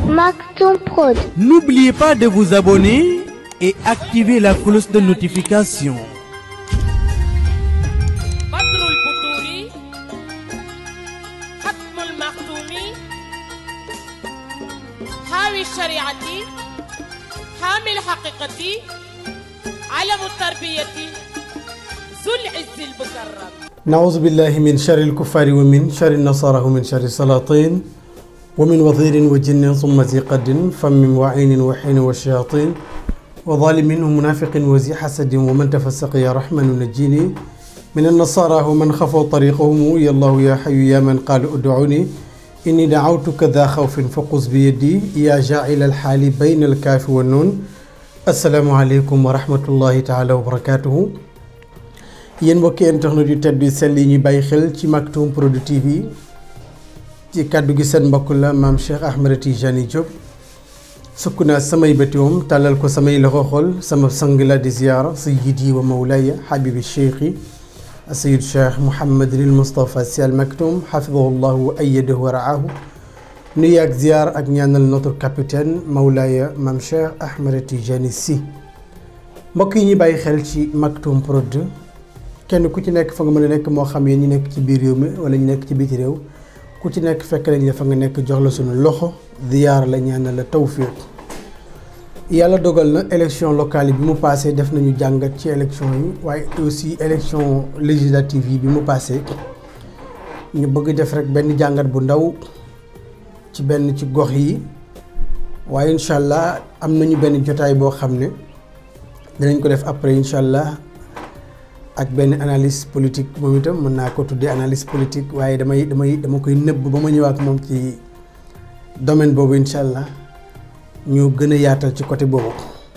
Maktoum Prod. N'oubliez pas de vous abonner et activer la cloche de notification. بدر البدور ختم المختوم حاوي الشريعة حامي الحقيقة علم التربية ذو العز المكرم نعوذ بالله من شر الكفار ومن شر النصارى ومن شر السلاطين ومن وزير وجن ثم ذي قد فم وعين وحين والشياطين وظالم ومنافق وذي حسد ومن تفسق يا رحمن نجيني من النصارى ومن خفوا طريقهم يا الله يا حي يا من قال ادعوني إني دعوتك ذا خوف فقص بيدي يا جاعل الحال بين الكاف والنون السلام عليكم ورحمة الله تعالى وبركاته yéen mbokki internet yu tedd yu sell yi ñuy bàyyi xel ci Maktoum Prod TV ci kàddu gi seen mbokk la maam Cheikh Ahmed Tijani Diop sukk naa samay bëtiwam tàllal ko samay loxo xol sama sang la di ziyaara sayyidi wa mawlaya habibi cheikhi sayid cheikh Mouhamadul Moustapha Sy Al Maktoum xafidahu llahu wa ayyadahu wa raahu nuyu ak ziyaar ak ñaanal notre capitaine mawlaya maam Cheikh Ahmed Tijani Sy mbokk yi ñuy bàyyi xel ci Maktoum Prod kenn ku ci nekk fa nga mën a nekk moo xam yéen ñi nekk ci biir réew mi wala ñu nekk ci biti réew ku ci nekk fekk nañ la fa nga nekk jox la suñu loxo ziyaar la ñaan la tawfiq yàlla dogal na élection locale yi bi mu passé def nañu jàngat ci élection yi waaye aussi élection législative yi bi mu passé ñu bëgg def rek benn jàngat bu ndaw ci benn ci gox yi waaye incha allah am nañu benn jotaay boo xam ne dinañ ko def après incha allah ak benn analyse politique moom itam mën naa ko tuddee analyse politique waaye damay damay dama koy nëbb ba ma ñëwaat moom ci domaine boobu incha allah ñu gën a yaatal ci côté boobu.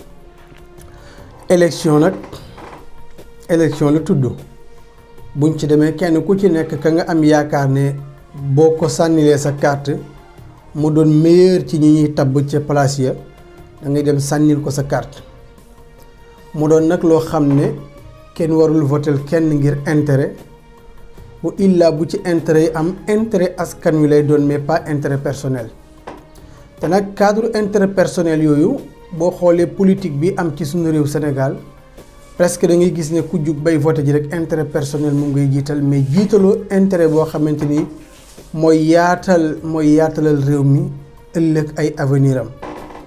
élection nag élection la tudd buñ ci demee kenn ku ci nekk ka nga am yaakaar ne boo ko sànnilee sa carte mu doon meilleur ci ñi ñuy tabb ca place ya da ngay dem sànnil ko sa carte mu doon nag loo xam ne. kenn warul votel kenn ngir intérêt bu illa bu ci intérêt yi am intérêt askan wi lay doon mais pas intérêt personnel te nag cadre intérêt personnel yooyu boo xoolee politique bi am ci suñu réew Sénégal presque da ngay gis ne ku jug bay voté ji rek intérêt personnel mu ngay jiital mais jiitaloo intérêt boo xamante ni mooy yaatal mooy yaatalal réew mi ëllëg ay avenir am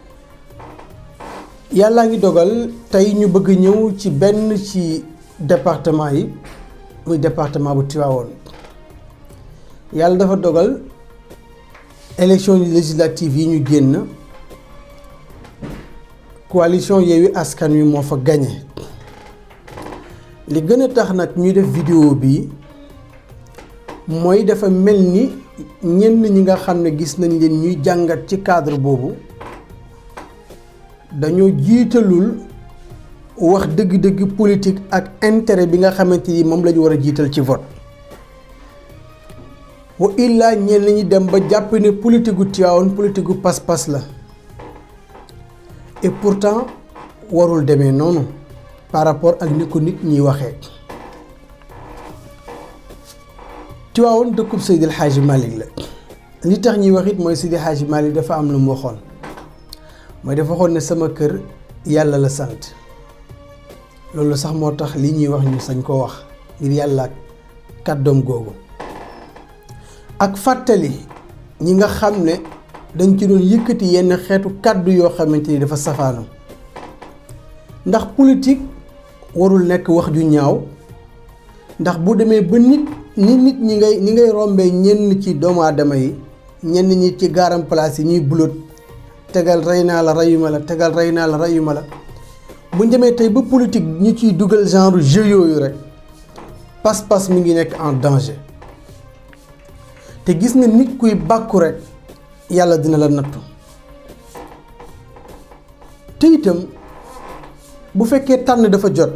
yàllaa ngi dogal tey ñu bëgg ñëw ci benn ci département yi muy département bu Tivaouane yàlla dafa dogal élection législative yi ñu génn coalition Yewwi Askan Wi moo fa gañe li gën a tax nag ñuy def vidéo bi mooy dafa mel ni ñenn ñi nga xam ne gis nañ leen ñuy jàngat ci cadre boobu dañoo jiitalul wax dëgg-dëgg politique ak intérêt bi nga xamante ni moom la ñu war a jiital ci vote wa illaa ñenn ñi dem ba jàpp ne politique gu Tivaouane politique gu pas-pas la et pourtant warul demee noonu par rapport ak ni ko nit ñiy waxee Tivaouane dëkkub Seydi El Hadji Malick la li tax ñuy wax it mooy Seydi El Hadji Malick dafa am lu mu waxoon mooy dafa waxoon ne sama kër yàlla la sant loolu sax moo tax li ñuy wax ñu sañ koo wax ngir yàlla ak kàddoom googu ak fàttali ñi nga xam ne dañ ci doon yëkkati yenn xeetu kàddu yoo xamante ni dafa safaanu ndax politique warul nekk wax ju ñaaw ndax bu demee ba nit ni nit ñi ngay ñi ngay rombee ñenn ci doomu aadama yi ñenn ñi ci gaaram place yi ñuy bulot tegal rey naa la reyuma la tegal rey naa la reyuma la bu ñu demee tey ba politique ñu ciy dugal genre jeu yooyu rek pas-pas mi ngi nekk en danger te gis nga nit kuy bàkku rek yàlla dina la nattu te itam bu fekkee tànn dafa jot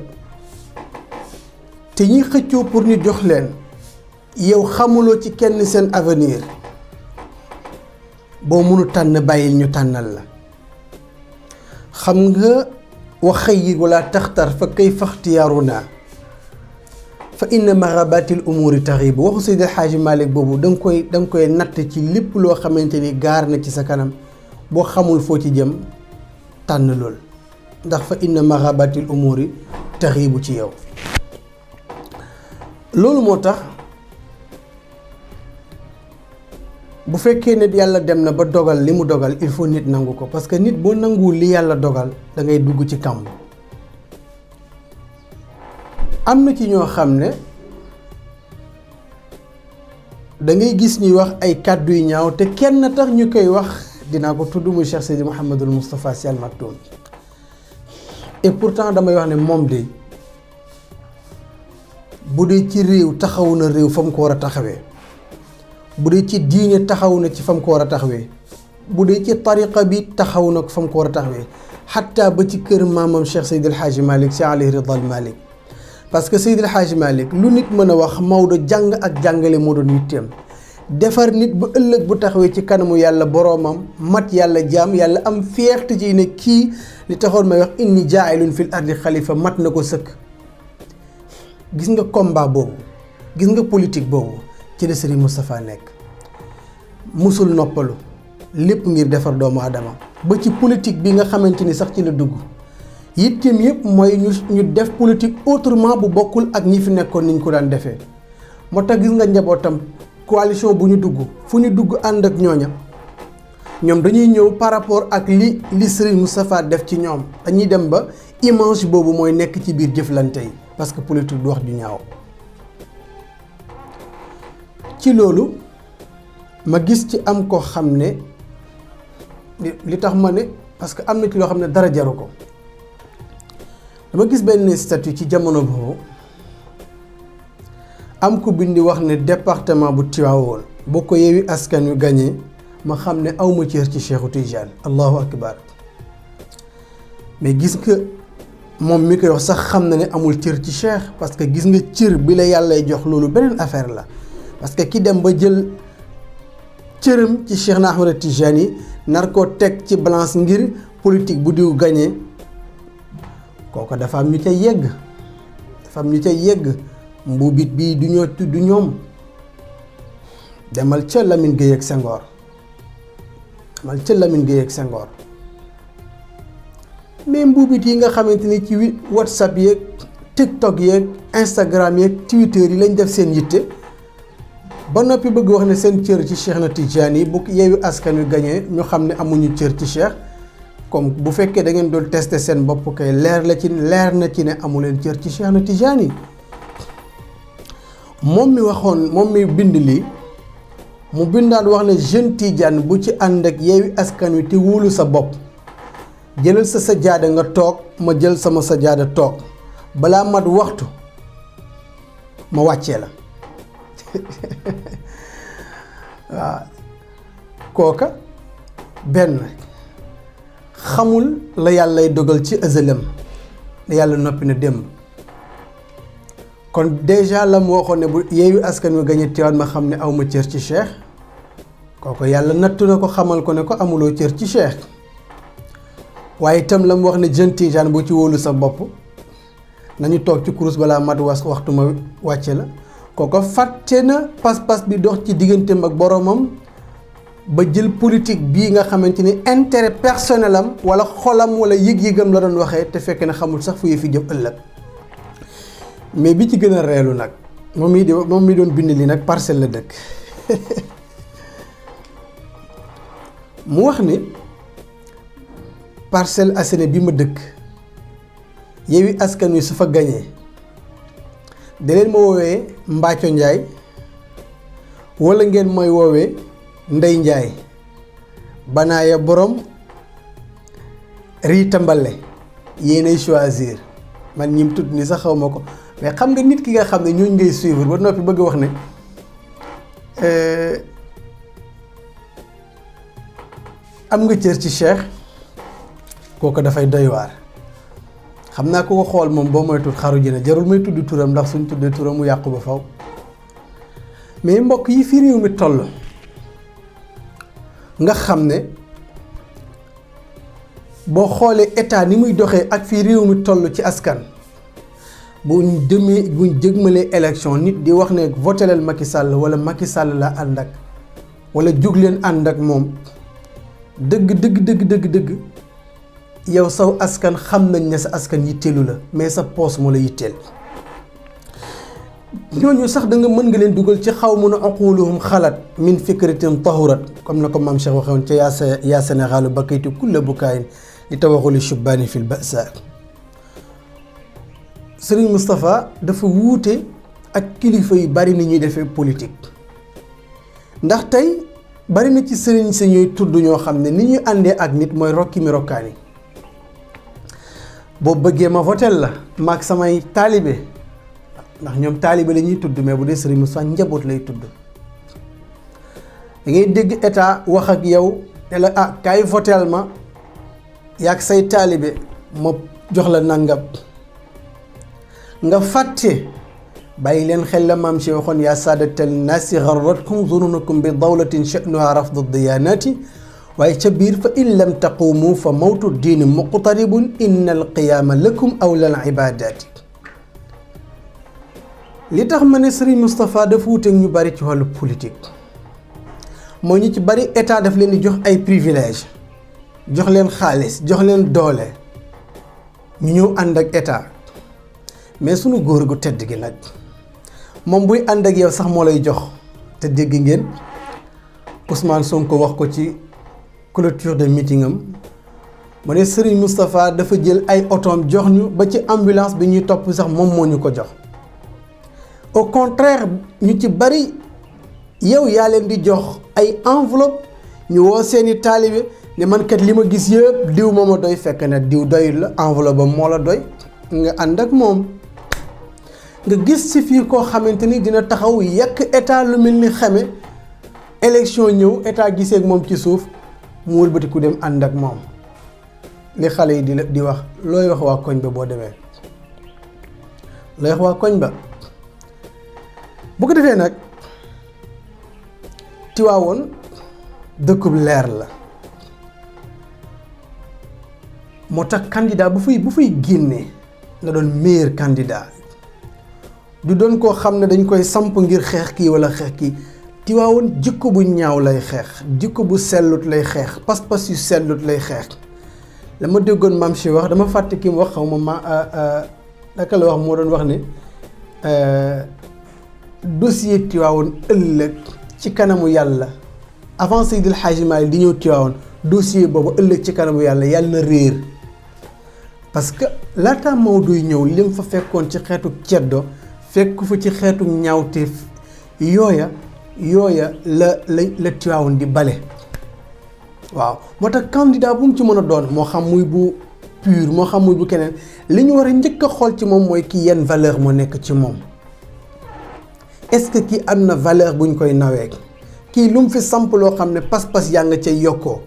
te ñiy xëccoo pour ñu jox leen yow xamuloo ci kenn seen avenir boo mënu tànn bàyyil ñu tànnal la xam nga wax xëy wala taxtar fa kay faxtiyaaru naa fa inna maxabatil umuri taxibu waxu Seydi El Hadji Malick boobu da nga koy da nga koy natt ci lépp loo xamante ni gaar na ci sa kanam boo xamul foo ci jëm tànn lool ndax fa inna maxabatil umuri taxiibu ci yow loolu moo tax bu fekkee ne yàlla dem na ba dogal li mu dogal il faut nit nangu ko parce que nit boo nanguwul li yàlla dogal da ngay dugg ci kàmb am na ci ñoo xam ne da ngay gis ñuy wax ay kàddu yu ñaaw te kenn tax ñu koy wax dinaa ko tudd muy Cheikh Seydi Mouhamadul Moustapha Sy Al Maktoum et pourtant damay wax ne moom de bu dee ci réew taxawu na réew fa mu ko war a taxawee bu dee ci diine taxaw na ci fa mu ko war a taxawee bu dee ci tariqa bi taxaw na fa mu ko war a taxawee xatta ba ci kër maamam Cheikh Seydi El Hadji Malick Sy alayhi ridal Malick parce que Seydi El Hadji Malick lu nit mën a wax Maodo jàng ak jàngale moo doon yitteem defar nit bu ëllëg bu taxawee ci kanamu yàlla boroomam mat yàlla jaam yàlla am fierté ci ne kii li taxoon may wax inni jaailun fil ardi xalifa mat na ko sëkk gis nga combat boobu gis nga politique boobu ci la Serigne Moustapha nekk musul noppalu lépp ngir defar doomu adama ba ci politique bi nga xamante ni sax ci la dugg yitteem yëpp mooy ñu ñu def politique autrement bu bokkul ak ñi fi nekkoon niñ ko daan defee moo tax gis nga njabootam coalition bu ñu dugg fu ñu dugg ànd ak ñooña ñoom dañuy ñëw par rapport ak li li Serigne Moustapha def ci ñoom dañuy dem ba image boobu mooy nekk ci biir jëflante yi parce que politique du wax ju ñaaw ci loolu ma gis ci am ko xam ne li tax ma ne parce que am na ci loo xam ne dara jaru ko dama gis benn statut ci jamono boobu am ku bindi wax ne département bu Tivaouane boo ko yeewi askan wi gañee ma xam ne awma cër ci Cheikhu Tijaan allahu akbar mais gis nga moom mi koy wax sax xam na ne amul cër ci cheikh parce que gis nga cër bi la yàllay jox loolu beneen affaire la parce que ki dem ba jël cëram ci Cheikh na Ahmad Tijaan yi nar koo teg ci balance ngir politique bu diw gañee kooku dafa am ñu ca yegg dafa am ñu ca yegg mbuubit bii du ñoo du ñoom demal ca Lamine Gueye ak Senghor demal ca Lamine Gueye ak Senghor mais mbuubit yi nga xamante ni ci whatsapp yeeg tiktok yeeg instagram yeeg twitter yi lañ def seen yitte ba noppi bëgg wax ne seen cër ci Cheikh na Tidiane yi bu yeewu askan wi gañee ñu xam ne amuñu cër ci Cheikh comme bu fekkee da ngeen doon tester seen bopp kay leer la ci leer na ci ne amuleen cër ci Cheikh na Tidiane yi moom mi waxoon moom mi bind lii mu bindaan wax ne jeune Tidiane bu ci ànd ak yeewi askan wi te wóolu sa bopp jëlal sa sajaada nga toog ma jël sama sajaada toog balaa mat waxtu ma wàccee la waaw kooka benn xamul la yàllay dogal ci ëzëlam ne yàlla noppi na démb kon déjà la mu waxoon ne bu yeewi askan wi gañe Tiwaawan ma xam ne awma cër ci cheikh kooku yàlla nattu na ko xamal ko ne ko amuloo cër ci cheikh waaye itam la mu wax ne jeune Tijaan boo ci wóolu sa bopp nañu toog ci kurus balaa mat was waxtu ma wàcce la kooko fàtte na pas-pas bi dox ci digganteem ak boromam ba jël politique bii nga xamante ni intérêt personnel am wala xolam wala yëg-yëgam la doon waxee te fekk na xamul sax fu fi jëm ëllëg mais bi ci gën a reelu nag moom mii di moom mi doon bind li nag parcelle la dëkk mu wax ni Parcelles Assainies bi ma dëkk Yewwi Askan Wi su fa gañee da leen ma woowee Mbaaco Njaay wala ngeen mooy woowee Ndey Njaay banaaya borom riita mbale yéenay choisir man ñim tudd ni sax xaw ma ko mais xam nga nit ki nga xam ne ñooñ ngay suivre ba noppi bëgg wax ne am nga cër ci Cheikh kooku dafay doy waar xam naa ko ko xool moom boo moytul xaru ji na jarul may tudd turam ndax suñ tuddee turam mu yàqu ba faw mais mbokk yi fi réew mi toll nga xam ne boo xoolee état ni muy doxee ak fi réew mi toll ci askan buñ demee buñ jëgmalee élection nit di wax ne voteleel Macky Sall wala Macky Sall la ànd ak wala jóg leen ànd ak moom dëgg dëgg dëgg dëgg dëgg yow saw askan xam nañ ne sa askan yitteelu la mais sa poos moo la yitteel ñooñu sax da nga mën nga leen dugal ci xaw mun a aquluhum xalaat min fikratin tahurat comme na ko maam Cheikh waxewoon ca yaa sa yaa Sénégalu bakaytu kulla bukaayin li tawaxuli shubbaani fil basa Serigne Moustapha dafa wuute ak kilifa yu bari ni ñuy defee politique ndax tey bari na ci sëriñ si ñuy tudd ñoo xam ne ni ñuy àndee ak nit mooy rokki mi rokkaani boo bëggee ma votel la maag samay taalibe ndax ñoom taalibe la ñuy tudd mais bu dee Serigne Moustapha njaboot lay tudd da ngay dégg état wax ak yow ne la ah kaay votel ma yaag say taalibe ma jox la nangam nga fàtte bàyyi leen xel la maam si waxoon yaa saadatal naasi garratkum zununukum bi dawlatin sha'nuha rafdu diyaanaati waaye ca biir fa in lam taqumu fa mawtu diini muqtaribun inna alqiyaama lakum awla al ibadaati li tax ma ne Serigne Moustapha dafa wuteeg ñu bari ci wàllu politique moo ñu ci bari état daf leen di jox ay privilège jox leen xaalis jox leen doole ñu ñëw ànd ak état mais sunu góor gu tedd gi nag moom buy ànd ak yow sax moo lay jox te dégg ngeen Ousmane Sonko wax ko ci clôture de meeting am mu ne Serigne Moustapha dafa jël ay otoom jox ñu ba ci ambulance bi ñuy topp sax moom moo ñu ko jox au contraire ñu ci bari yow yaa leen di jox ay enveloppe ñu woo seeni taalibe ne man kat li ma gis yëpp diw moo ma doy fekk ne diw doyul la enveloppe ba moo la doy nga ànd ak moom nga gis ci fii koo xamante ni dina taxaw yàq état lu mel ni xame élection ñëw état gisee ak moom ci suuf mu wëlbati ku dem ànd ak moom li xale yi di la di wax looy wax waa koñ ba boo demee looy wax waa koñ ba bu ko defee nag Tiwaawoon dëkkub leer la moo tax candidat bu fay bu fay génnee na doon meilleur candidat du doon koo xam ne dañ koy samp ngir xeex kii walla xeex kii Tiwaawoon jikko bu ñaaw lay xeex jikko bu sellut lay xeex pas-pas yu sellut lay xeex la ma déggoon maam si wax dama fàtte ki mu wax xaw ma ma naka la wax moo doon wax ne dossier Tiwaawoon ëllëg ci kanamu yàlla avant Seydil Hadji Malick di ñëw Tiwaawoon dossier boobu ëllëg ci kanamu yàlla yàlla na réer parce que laata Maodoy ñëw li mu fa fekkoon ci xeetu ceddo fekk fa ci xeetu ñaawteef yooya yooya la la la Tiwaawoon di bale waaw moo tax candidat bu mu ci mën a doon moo xam muy bu pur moo xam muy bu keneen li ñu war a njëkk a xool ci moom mooy kii yenn valeur moo nekk ci moom est-ce que kii am na valeur bu ñu koy nawee kii lu mu fi samp loo xam ne pas-pas yaa nga cay yokkoo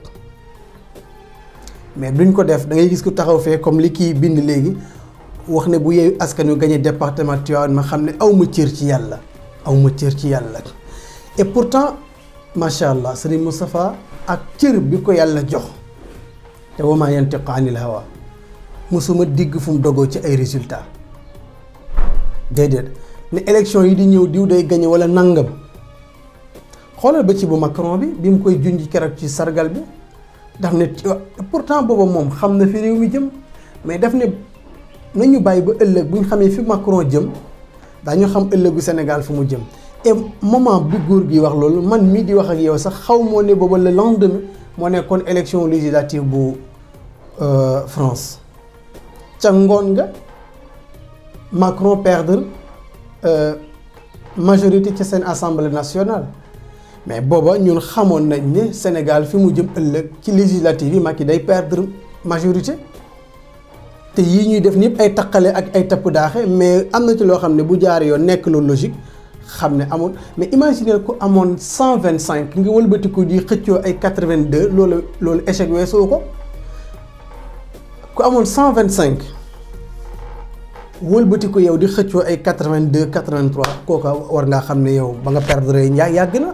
mais duñ ko def da ngay gis ku taxaw fee comme li kii bind léegi wax ne bu yeeyu askan wi gagné département Tivaouane ma xam ne aw ma cër ci yàlla aw ma cër ci yàlla et pourtant macha allah Serigne Moustapha ak cër bi ko yàlla jox te wa maa yantiqu anil hawa mosuma digg fu mu dogoo ci ay résultats déedéet ne élection yi di ñëw diw day gagné wala nangam xoolal ba ci bu Macron bi bi mu koy junj keroog ci sargal bi daf ne pourtant booba moom xam na fi réew mi jëm mais daf ne nañu bàyyi ba ëllëg bu ñu xamee fi Macron jëm daañu xam ëllëgu Sénégal fu mu jëm et moment bi góor gi wax loolu man mii di wax ak yow sax xaw moo ne booba le lendemain moo nekkoon élection législative bu France ca ngoon nga Macron perdre majorité ci seen assemblée nationale mais booba ñun xamoon nañ ne Sénégal fi mu jëm ëllëg ci législative yi Macky day perdre majorité te yii ñuy def ñëpp ay taqale ak ay tapp daaxe mais am na ci loo xam ne bu jaar yoon nekk lu logique xam ne amoon mais imaginer ku amoon cent vingt cinq nga wëlbati ko di xëccoo ay quatre vingt deux loolu loolu échec weesoo ko ku amoon cent vingt cinq wëlbati ko yow di xëccoo ay quatre vingt deux quatre vingt trois kooka war ngaa xam ne yow ba nga perdre yaa yàgg na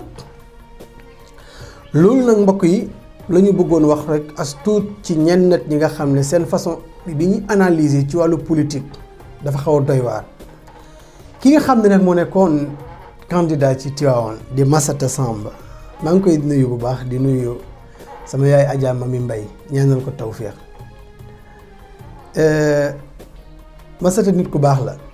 loolu nag mbokk yi la ñu bëggoon wax rek as tuut ci ñenn nit ñi nga xam ne seen façon bi ñuy analyser ci wàllu politique dafa xaw a doy waar ki nga xam ne nag moo nekkoon candidat ci Tivaouane di Massata Samb maa ngi koy nuyu bu baax di nuyu sama yaay Adja Mami Mbay ñaanal ko tawféex Masata nit ku baax la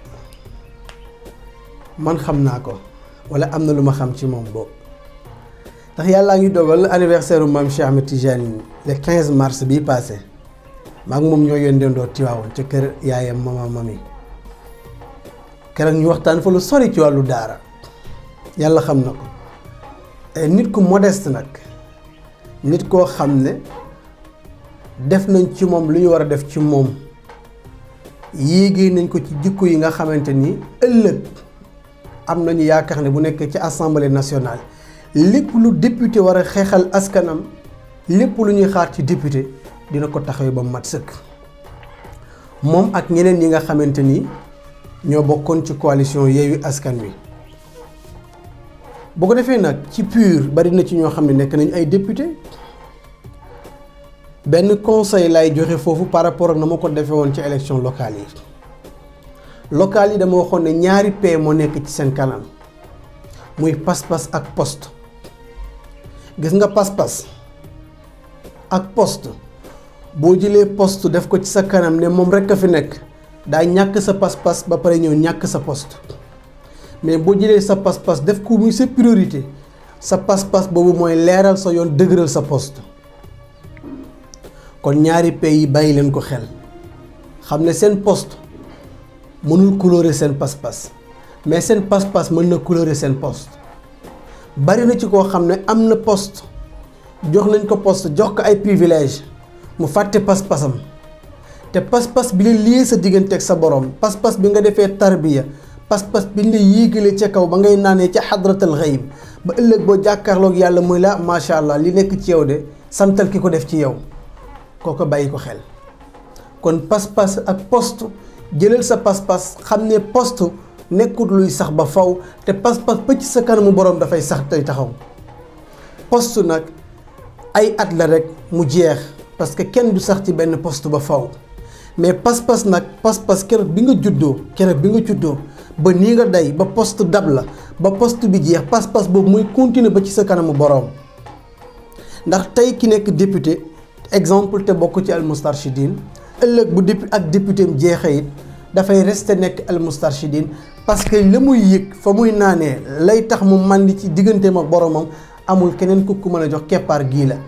man xam naa ko wala am na lu ma xam ci moom boobu ndax yàllaa ngi dogal anniversaire u maam Cheikh Ahmed Tidiane le 15 mars bii passé maa ngi moom ñoo yónneendoo Tiwaawoon ca kër yaayam mama mami keroog ñu waxtaan fa lu sori ci wàllu daara yàlla xam na ko nit ku modeste nag nit koo xam ne def nañ ci moom lu ñu war a def ci moom yéegee nañ ko ci jikko yi nga xamante ni ëllëg am nañu yaakaar ne bu nekk ci assemblée nationale lépp lu député war a xeexal askanam lépp lu ñuy xaar ci député dina ko taxawee ba mat sëkk moom ak ñeneen yi nga xamante ni ñoo bokkoon ci coalition Yewwi Askan Wi bu ko defee nag ci PUR bari na ci ñoo xam ne nekk nañu ay député benn conseil lay joxe foofu par rapport ak na ma ko defee woon ci élection locale yi locale yi dama waxoon ne ñaari P moo nekk ci seen kanam muy pas-pas ak poste gis nga pas-pas ak poste boo jëlee poste def ko ci sa kanam ne moom rekk a fi nekk daa ñàkk sa pas-pas ba pare ñëw ñàkk sa poste mais boo jëlee sa pas-pas def ko muy sa priorité sa pas-pas boobu mooy leeral sa yoon dëgëral sa poste kon ñaari pays yi bàyyi leen ko xel xam ne seen poste mënul colorer seen pas-pas mais seen pas-pas mën na colorer seen poste bari na ci koo xam ne am na poste jox nañ ko poste jox ko ay privilège mu fàtte pas-pasam te pas-pas bi la lii sa diggante ak sa borom pas-pas bi nga defee tarbiya pas-pas bi ñu la yéegalee ca kaw ba ngay naanee ca xadratal xayb ba ëllëg boo jàkkaarloog yàlla muy la macha allah li nekk ci yow de santal ki ko def ci yow kooko bàyyi ko xel kon pas-pas ak poste jëlal sa pas-pas xam ne poste nekkut luy sax ba faw te pas-pas ba ci sa kanamu borom dafay sax tey taxaw poste nag ay at la rek mu jeex parce que kenn du sax ci benn poste ba faw mais pas-pas nag pas-pas keroog bi nga juddoo keroog bi nga juddoo ba nii nga day ba poste dab la ba poste bi jeex pas-pas boobu muy continuer ba ci sa kanamu borom ndax tey ki nekk député exemple te bokk ci almustarchidine ëllëg bu dépu ak député am jeexee it dafay rester nekk almustarchidine parce que la muy yëg fa muy naanee lay tax mu màndi ci digganteem ak boromam amul keneen ku ku mën a jox keppaar gii la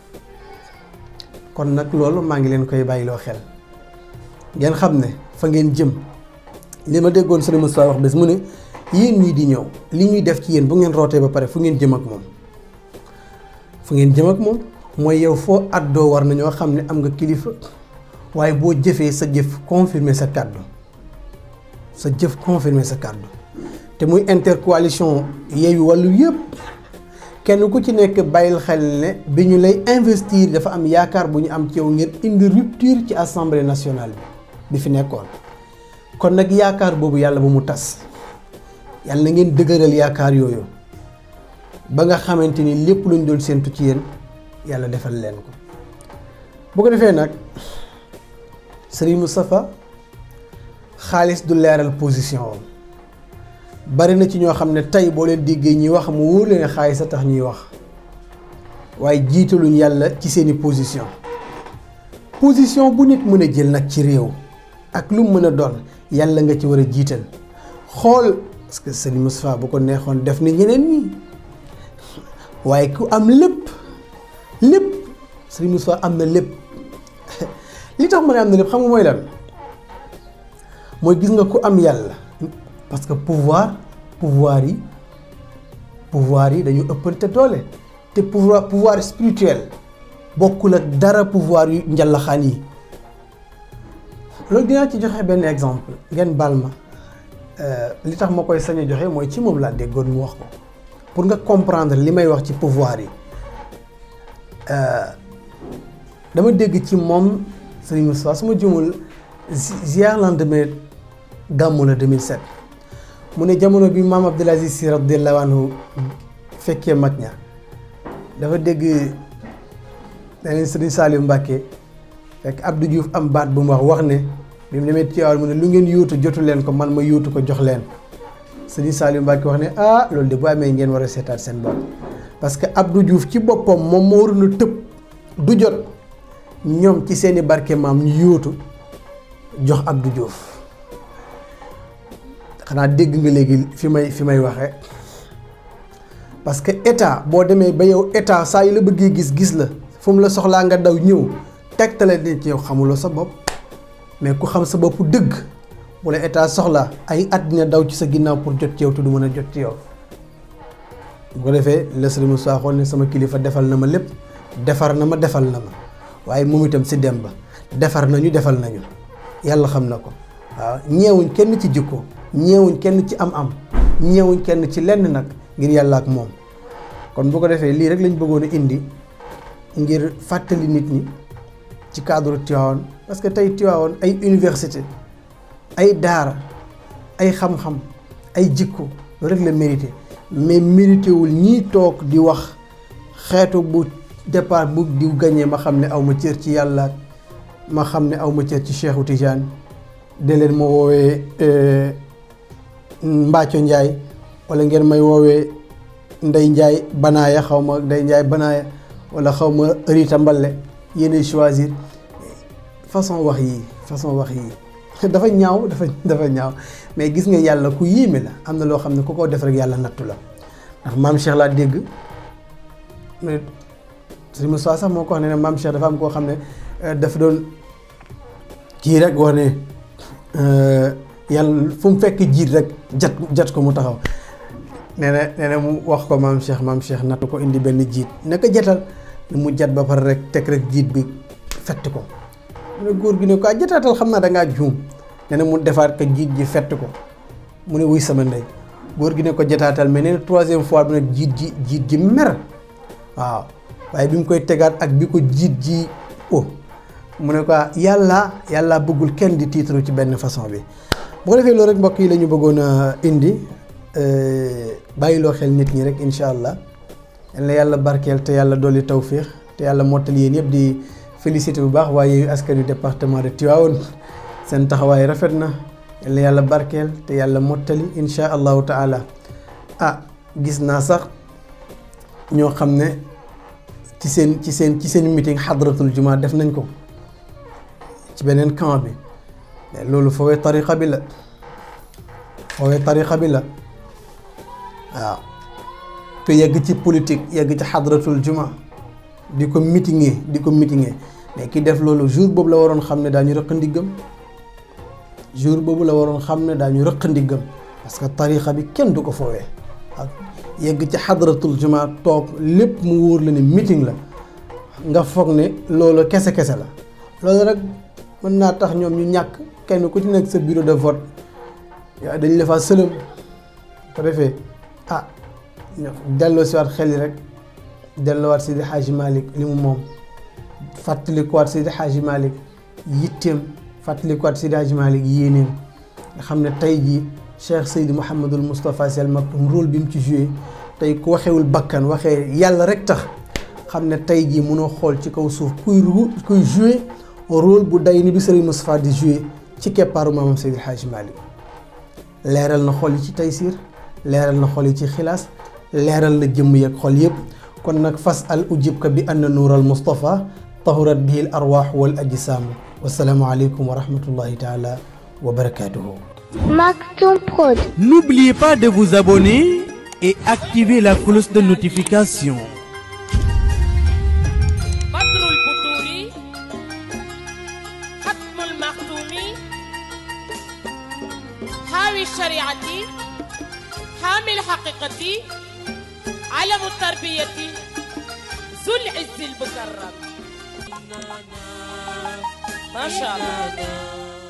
kon nag loolu maa ngi leen koy bàyyiloo xel ngeen xam ne fa ngeen jëm li ma déggoon sëriñ Moustapha wax bés mu ne yéen ñii di ñëw li ñuy def ci yéen bu ngeen rootee ba pare fu ngeen jëm ak moom fu ngeen jëm ak moom mooy yow foo àddoo war nañoo xam ne am nga kilifa waaye boo jëfee sa jëf confirmer sa kàddu sa jëf confirmer sa kàddu te muy intercoalition Yewwi Wallu yëpp kenn ku ci nekk bàyyil xel ne bi ñu lay investir dafa am yaakaar bu ñu am ci yow ngir indi rupture ci assemblée nationale bi bi fi nekkoon kon nag yaakaar boobu yàlla bu mu tas yàlla na ngeen dëgëral yaakaar yooyu ba nga xamante ni lépp lu ñu doon séentu ci yéen yàlla defal leen ko bu ko defee nag Serigne Moustapha xaalis du leeral position am bari na ci ñoo xam ne tey boo leen déggee ñuy wax mu wóor leen xaalis a tax ñuy wax waaye jiitaluñ yàlla ci seeni position position bu nit mën a jël nag ci réew ak lu mu mën a doon yàlla nga ci war a jiital xool parce que Serigne Moustapha bu ko neexoon def ni ñeneen ñi waaye ku am lépp lépp Serigne Moustapha am na lépp li tax ma ne am na lépp xam nga mooy lan mooy gis nga ku am yàlla parce que pouvoir pouvoir yi pouvoir yi dañu ëppante doole te pouvoir pouvoir spirituel bokkul ak dara pouvoir yu njàllaxaan yi loolu dinaa ci joxe benn exemple ngeen baal ma li tax ma koy sañ a joxe mooy ci moom laa déggoon mu wax ko pour nga comprendre li may wax ci pouvoir yi dama dégg ci moom Serigne Moustapha su ma jumul ziar lendemain gàmmu la 2007 mu ne jamono bi maam Abdoul Aziz Sy radiyallahu anhu fekkee mag ña dafa dégg leneen Serigne Saliou Mbacké fekk Abdou Diouf am baat bu mu wax wax ne bi mu demee Tivaouane mu ne lu ngeen yóotu jotu leen ko man ma yóotu ko jox leen Serigne Saliou Mbacké wax ne ah loolu de bu amee ngeen war a seetaat seen bopp parce que Abdou Diouf ci boppam moom moo waroon a tëb du jot ñoom ci seeni barke maam ñu yóotu jox Abdou Diouf xanaa dégg nga léegi fi may fi may waxee parce que état boo demee ba yow état saa yu la bëggee gis gis la fu mu la soxlaa nga daw ñëw tegtale ni ci yow xamuloo sa bopp mais ku xam sa bopp dëgg bu la état soxlaa ay at dina daw ci sa ginnaaw pour jot ci yow te du mën a jot ci yow bu ko defee la sëriñ Moussa xool ne sama kilifa defal na ma lépp defar na ma defal na ma waaye moom itam si dem ba defar nañu defal nañu yàlla xam na ko waaw ñeewuñ kenn ci jikko ñeewuñ kenn ci am-am ñeewuñ kenn ci lenn nag ngir yàlla ak moom kon bu ko defee lii rek lañ bëggoon a indi ngir fàttali nit ñi ci cadre Tivaouane parce que tey Tivaouane ay université ay daara ay xam-xam ay jikko loolu rek la mérité mais mérité wul ñii toog di wax xeetu bu départ bu diw gañee ma xam ne aw ma cër ci yàlla ma xam ne aw ma cër ci Cheikhu Tidiane de leen ma woowee Mbacco Ndiaye wala ngeen may woowee Ndey Ndiaye Banaaya xaw ma Ndey Ndiaye Banaaya wala xaw ma Rita Mballe yéenay choisir façon wax yi façon wax yi dafa ñaaw dafa dafa ñaaw mais gis nga yàlla ku yéeme la am na loo xam ne ku ko def rek yàlla nattu la ndax maam Cheikh laa dégg mais sëñ Moussa sax moo ko wax ne ne maam Cheikh dafa am koo xam ne dafa doon kii rek wax ne yàlla fu mu fekk jiit rek jat jat ko mu taxaw nee na nee na mu wax ko maam Cheikh maam Cheikh nattu ko indi benn jiit ne ko jatal mu jat ba pare rek teg rek jiit bi fett ko mu ne góor gi ne ko ah jataatal xam naa da ngaa juum nee na mu defaat ko jiit ji fett ko mu ne wuy sama ndey góor gi ne ko jataatal mais nee na troisième fois bi nag jiit ji jiit ji mer waaw waaye bi mu koy tegaat ak bi ko jiit ji o mu ne ko yàlla yàlla bëggul kenn di titre ci benn façon bi bu ko defee loolu rek mbokk yi la ñu bëggoon a indi bàyyiloo xel nit ñi rek incha allah yal na yàlla barkeel te yàlla dolli tawfiix te yàlla mottali yéen yëpp di félicité bu baax waaye yu askanu département de Tivaouane seen taxawaay rafet na yal na yàlla barkeel te yàlla mottali incha allahu taala ah gis naa sax ñoo xam ne ci seen ci seen ci seen meeting xadratul juma def nañ ko ci beneen camp bi mais loolu foowee tariqa bi la foowee tariqa bi la waaw te yegg ci politique yegg ci xadratul juma di ko meetingee di ko meetingee mais ki def loolu jour boobu la waroon xam ne daañu rëq ndiggam jour boobu la waroon xam ne daañu rëq ndiggam parce que tariqa bi kenn du ko foowee ak yegg ci xadratul juma toog lépp mu wóor la ne meeting la nga foog ne loolu kese kese la loolu rek mën naa tax ñoom ñu ñàkk kenn ku ci nekk sa bureau de vote yaa dañ la fa sëlëm ko defee ah delloo si waat xel yi rek delloowaat Seydi Hadji Malick li mu moom fàttalikuwaat Seydi Hadji Malick yitteem fàttalikuwaat Seydi Hadji Malick yéeneem nga xam ne tey jii Cheikh Seydi Mouhamadul Moustapha Sy Al Maktoum rôle bi mu ci joué tey ku waxewul bakkan waxee yàlla rek tax xam ne tey jii mënoo xool ci kaw suuf kuy kuy joué rôle bu day ni bi Serigne Moustapha di joué ci keppaaru maamam Seydi Hadji Malick leeral na xol yi ci taysiir leeral na xol yi ci xilaas leeral na jëmm yeeg xol yëpp kon nag fas al ujibka bi anna nuural Moustapha tahurat bihi al arwaax wal ajsaam wasalaamu aleykum wa rahmatullahi taala wa barakatuhu Maktoum Prod. N'oubliez pas de vous abonner et activer la cloche de notification. بدر البدور ختم المختوم حاوي الشريعة حامي الحقيقة علم التربية ذو العز المكرم ما شاء الله